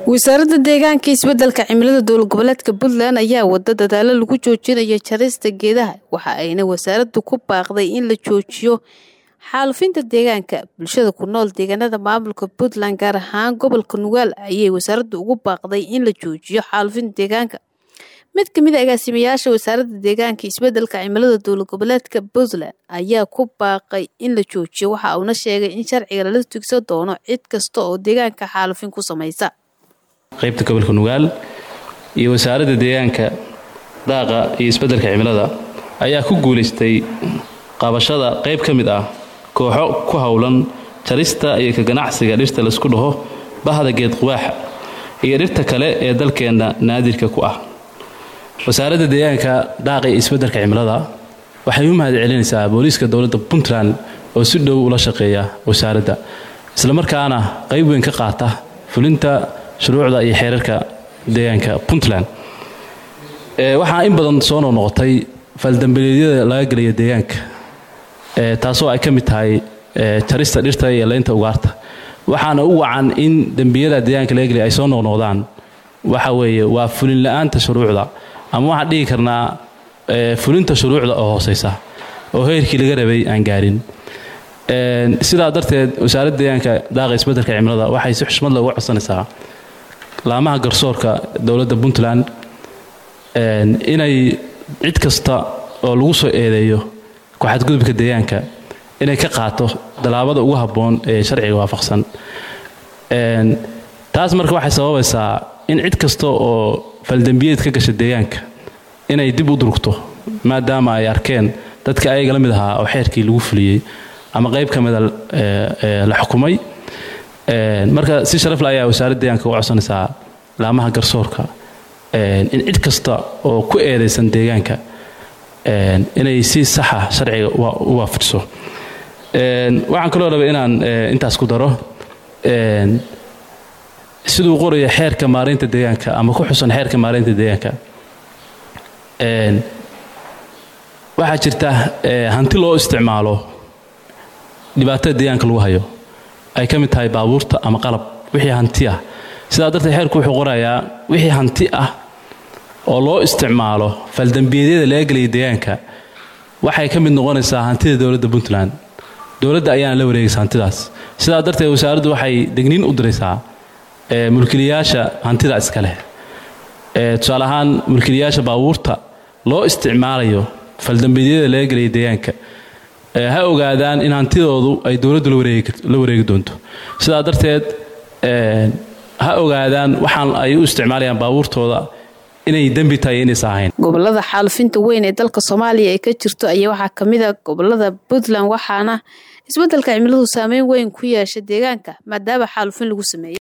wasaaradda deegaanka isbeddelka cimilada dowlad goboleedka puntland ayaa wada dadaalo lagu joojinayo jarista geedaha waxa ayna wasaaraddu ku baaqday in la joojiyo xaalufinta deegaanka bulshada ku nool deegaanada maamulka puntland gaar ahaan gobolka nugaal ayay wasaaraddu ugu baaqday in la joojiyo xaalufinta deegaanka mid ka mid a agaasimayaasha wasaaradda deegaanka isbeddelka cimilada dowlad goboleedka puntland ayaa ku baaqay in la joojiyo waxa uuna sheegay in sharciga lala tugsan doono cid kasta oo deegaanka xaalufin ku samaysa qaybta gobolka nugaal iyo wasaaradda deegaanka daaqa iyo isbeddelka cimilada ayaa ku guulaystay qabashada qayb ka mid ah kooxo ku howlan jarista iyo ka ganacsiga dhirta laysku dhaho bahda geed quwaaxa iyo dhirta kale ee dalkeenna naadirka ku ah wasaaradda deegaanka daaqa iyo isbeddelka cimilada waxay u mahad celinaysaa booliiska dowladda puntland oo si dhow ula shaqeeya wasaaradda islamarkaana qayb weyn ka qaata fulinta shuruucda iyo xeerarka deegaanka puntland waxaa in badan soo noqnoqotay faaldambileedyada laga gelaya deegaanka taasoo ay ka mid tahay jarista dhirta iyo leynta ugaarta waxaana u wacan in dembiyada deegaanka laga gelaya ay soo noqnoqdaan waxa weeye waa fulin la-aanta shuruucda ama waxaan dhihi karnaa fulinta shuruucda oo hooseysa oo heerkii laga rabay aan gaarin sidaa darteed wasaaradda deegaanka daaqa isbeddelka cimilada waxay si xushmad leh uga codsanaysaa laamaha garsoorka dowladda puntland inay cid kasta oo lagu soo eedeeyo ku-xadgudubka deegaanka inay ka qaato dallaabada ugu habboon ee sharciga waafaqsan taas marka waxay sababaysaa in cid kasta oo faldembiyeed ka gasha deegaanka inay dib u durugto maadaama ay arkeen dadka ayaga la mid ahaa oo xeerkii lagu fuliyey ama qayb ka mida la xukumay marka si sharafle ayaa wasaaradda deegaanka uga codsanaysaa laamaha garsoorka in cid kasta oo ku eedaysan deegaanka inay si saxa sharciga u waafajiso waxaan kaloo rabay inaan intaas ku daro siduu qoraya xeerka maaraynta deegaanka ama ku xusan xeerka maaraynta deegaanka waxaa jirta hanti loo isticmaalo dhibaatada deegaanka lagu hayo ay ka mid tahay baabuurta ama qalab wixii hanti ah sidaa darteed xeerku wuxuu qorayaa wixii hanti ah oo loo isticmaalo faldambiyeedyada laga gelaya deegaanka waxay ka mid noqonaysaa hantida dowladda puntland dowladda ayaana la wareegaysa hantidaas sidaa darteed wasaaraddu waxay degniin u diraysaa mulkiilayaasha hantida iska leh tusaale ahaan mulkiilayaasha baabuurta loo isticmaalayo faldambiyeedyada laga gelaya deegaanka ha ogaadaan in hantidoodu ay dowladdu la wareegi doonto sidaa darteed ha ogaadaan waxaan ay u isticmaalayaan baabuurtooda inay dembi tahay inaysa ahayn gobolada xaalufinta weyn ee dalka soomaaliya ay ka jirto ayaa waxaa ka mid a gobolada puntland waxaana isbeddelka cimiladu saameyn weyn ku yeesha deegaanka maadaama xaalufin lagu sameeyey